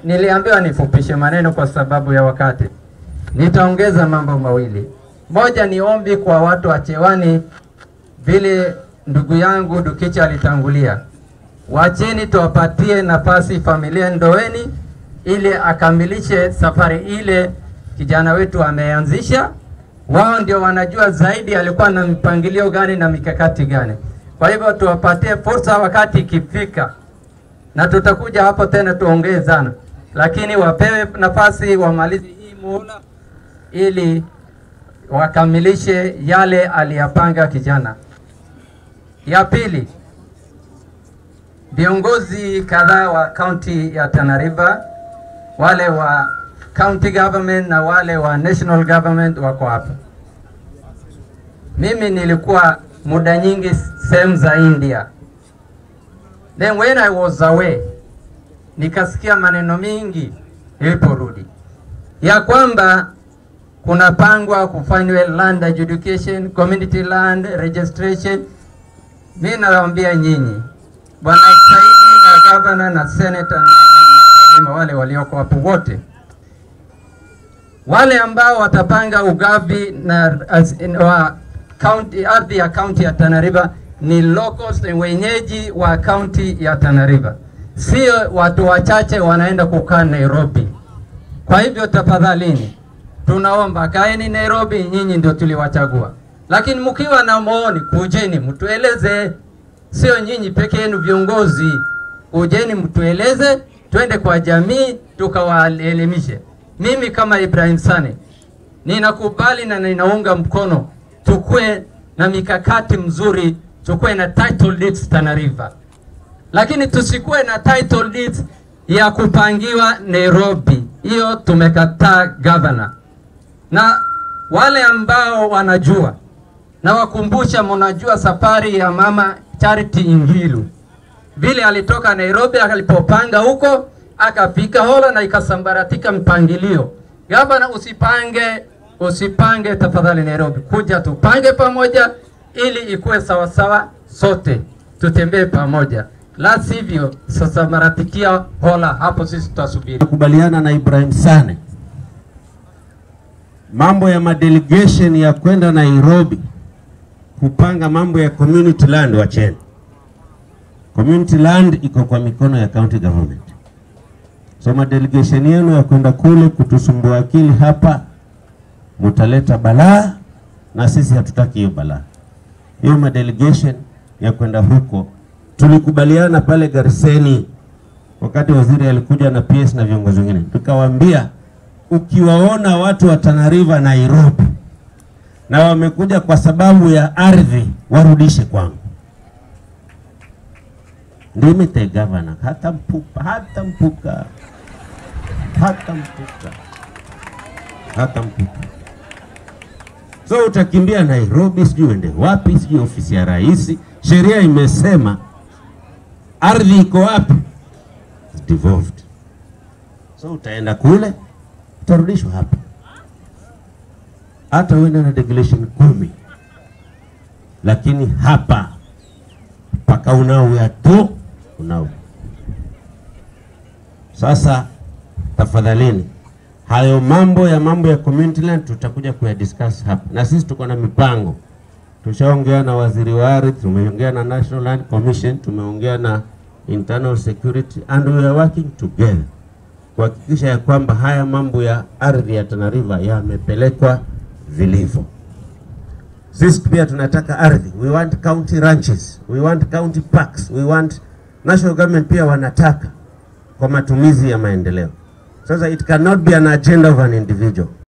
niliambiwa nifupishe maneno kwa sababu ya wakati. Nitaongeza mambo mawili. Moja ni ombi kwa watu wa Chewani, vile ndugu yangu Dukicha alitangulia, wacheni tuwapatie nafasi familia Ndoweni ili akamilishe safari ile kijana wetu ameanzisha. Wao ndio wanajua zaidi alikuwa na mipangilio gani na mikakati gani. Kwa hivyo tuwapatie fursa wakati ikifika, na tutakuja hapo tena tuongee sana, lakini wapewe nafasi wamalize hii muhula ili wakamilishe yale aliyapanga kijana. Ya pili, viongozi kadhaa wa kaunti ya Tana River, wale wa county government na wale wa national government wako hapa. Mimi nilikuwa muda nyingi sehemu za India. Then when I was away, nikasikia maneno mingi niliporudi ya kwamba kunapangwa kufanywe land adjudication, community land registration. Mi nawaambia nyinyi, bwana Saidi na governor na senator na, na, na, na wale walioko hapo wote wale ambao watapanga ugavi na as, in, wa county, ardhi ya kaunti ya Tana River ni locals, ni wenyeji wa kaunti ya Tana River, sio watu wachache wanaenda kukaa Nairobi. Kwa hivyo tafadhalini, tunaomba kaeni Nairobi, nyinyi ndio tuliwachagua, lakini mkiwa na maoni kujeni mtueleze, sio nyinyi peke yenu viongozi. Kujeni mtueleze, twende kwa jamii tukawaelimishe. Mimi kama Ibrahim Sane ninakubali na ninaunga mkono tukue na mikakati mzuri, tukue na title deeds Tana River, lakini tusikuwe na title deeds ya kupangiwa Nairobi. Hiyo tumekataa governor. Na wale ambao wanajua na wakumbusha, mnajua safari ya mama Charity Ingilu vile alitoka Nairobi alipopanga huko akafika Hola na ikasambaratika mpangilio. Gavana, usipange usipange tafadhali Nairobi, kuja tupange pamoja ili ikuwe sawasawa, sote tutembee pamoja, la sivyo sasambaratikia Hola, hapo sisi tutasubiri. Nakubaliana na Ibrahim Sane, mambo ya madelegation ya kwenda Nairobi kupanga mambo ya community land, wacheni. Community land iko kwa mikono ya county government. So madelegation yenu ya kwenda kule kutusumbua akili hapa, mutaleta balaa, na sisi hatutaki hiyo balaa. Hiyo madelegation ya kwenda huko tulikubaliana pale Gariseni, wakati waziri alikuja na PS na viongozi wengine, tukawaambia ukiwaona watu wa Tana River Nairobi na wamekuja kwa sababu ya ardhi, warudishe kwangu. Ndimite gavana hata mpupa hata mpuka hata mpuka hata mpuka. So utakimbia Nairobi, sijui uende wapi, sijui ofisi ya rais. Sheria imesema ardhi iko wapi, It's devolved. So utaenda kule, utarudishwa hapa, hata uende na delegation kumi, lakini hapa mpaka unao ya tu unao. Sasa tafadhalini, hayo mambo ya mambo ya community land tutakuja kuyadiscuss hapa, na sisi tuko na mipango. Tushaongea na waziri wa ardhi, tumeongea na National Land Commission, tumeongea na internal security and we are working together kuhakikisha ya kwamba haya mambo ya ardhi ya Tana River yamepelekwa vilivyo. Sisi pia tunataka ardhi, we want county ranches, we want county parks, we want national government pia wanataka kwa matumizi ya maendeleo. Sasa it cannot be an agenda of an individual.